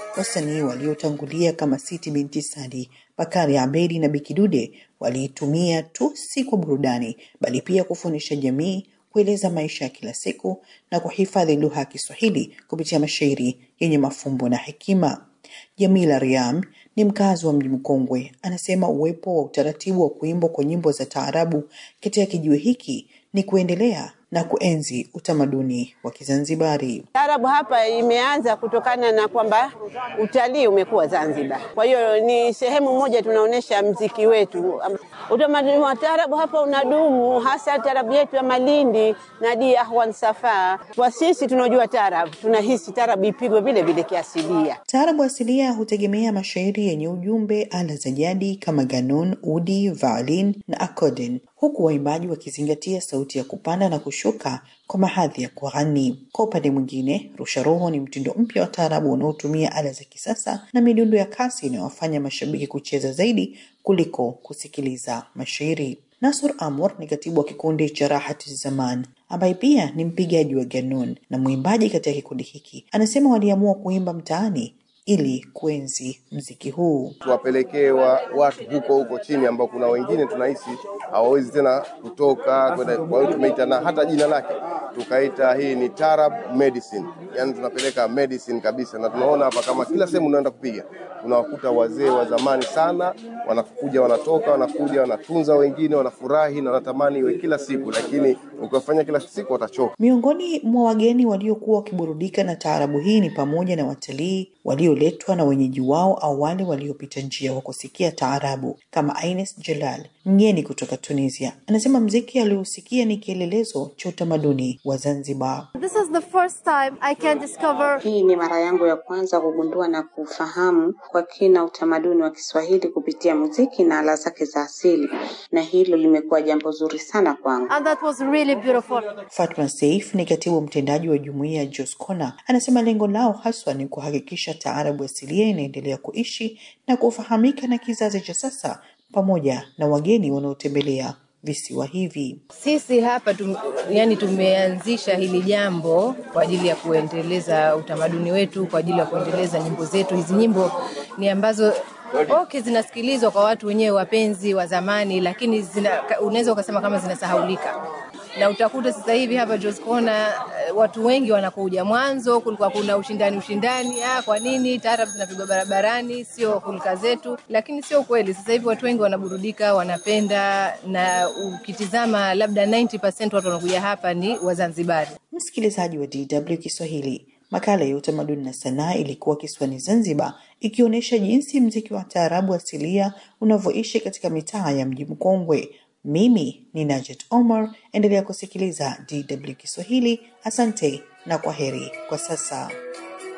wasanii waliotangulia kama Siti Binti Sadi, Bakari Abedi na Bikidude waliitumia tu si kwa burudani, bali pia kufundisha jamii, kueleza maisha ya kila siku na kuhifadhi lugha ya Kiswahili kupitia mashairi yenye mafumbo na hekima. Jamila Riam ni mkazi wa mji mkongwe, anasema uwepo wa utaratibu wa kuimbwa kwa nyimbo za taarabu katika kijiwe hiki ni kuendelea na kuenzi utamaduni wa Kizanzibari. Taarabu hapa imeanza kutokana na kwamba utalii umekuwa Zanzibar, kwa hiyo ni sehemu moja tunaonyesha mziki wetu. Utamaduni wa taarabu hapa unadumu, hasa taarabu yetu ya Malindi na Di Ahwan Safa. Kwa sisi tunaojua taarabu, tunahisi taarabu ipigwe vile vile kiasilia. Taarabu asilia hutegemea mashairi yenye ujumbe, ala za jadi kama ganun, udi, violin na accordion, huku waimbaji wakizingatia sauti ya kupanda na kushuka kwa mahadhi ya kughani. Kwa upande mwingine, rusha roho ni mtindo mpya wa taarabu unaotumia ala za kisasa na midundo ya kasi inayowafanya mashabiki kucheza zaidi kuliko kusikiliza mashairi. Nasur Amur ni katibu wa kikundi cha Rahati Zaman ambaye pia ni mpigaji wa ganun na mwimbaji katika kikundi hiki. Anasema waliamua kuimba mtaani ili kuenzi mziki huu. tuwapelekee wa, watu huko huko chini ambao kuna wengine tunahisi hawawezi tena kutoka kwenda. Kwa hiyo tumeita na hata jina lake tukaita hii ni Tarab Medicine, yani tunapeleka medicine kabisa, na tunaona hapa kama kila sehemu unaenda kupiga unawakuta wazee wa zamani sana wanakuja, wanatoka, wanakuja, wanatunza wengine, wanafurahi na wanatamani iwe kila siku, lakini ukiwafanya kila siku watachoka. Miongoni mwa wageni waliokuwa wakiburudika na taarabu hii ni pamoja na watalii walioletwa na wenyeji wao au wale waliopita njia kwa kusikia taarabu kama Ines Jalal, mgeni kutoka Tunisia. Anasema mziki aliousikia ni kielelezo cha utamaduni wa Zanzibar. This is the first time I can discover Hii ni mara yangu ya kwanza kugundua na kufahamu kwa kina utamaduni wa Kiswahili kupitia muziki na ala zake za asili, na hilo limekuwa jambo zuri sana kwangu. and that was really beautiful. Fatma Seif ni katibu mtendaji wa jumuiya ya Joskona, anasema lengo lao haswa ni kuhakikisha taarabu asilia inaendelea kuishi na kufahamika na kizazi cha sasa pamoja na wageni wanaotembelea visiwa hivi. Sisi hapa tum, yani tumeanzisha hili jambo kwa ajili ya kuendeleza utamaduni wetu, kwa ajili ya kuendeleza nyimbo zetu. Hizi nyimbo ni ambazo okay, zinasikilizwa kwa watu wenyewe wapenzi wa zamani, lakini zina, unaweza ukasema kama zinasahaulika na utakuta sasa hivi hapa Joscona watu wengi wanakuja. Mwanzo kulikuwa kuna ushindani ushindani, ah, kwa nini taarab zinapigwa barabarani, sio hulka zetu, lakini sio kweli. Sasa hivi watu wengi wanaburudika, wanapenda, na ukitizama labda 90% watu wanakuja hapa ni Wazanzibari. Msikilizaji wa DW Kiswahili, makala ya utamaduni na sanaa ilikuwa kisiwani Zanzibar, ikionyesha jinsi mziki wa taarabu asilia unavyoishi katika mitaa ya mji mkongwe. Mimi ni Najet Omar, endelea kusikiliza DW Kiswahili. Asante na kwa heri kwa sasa.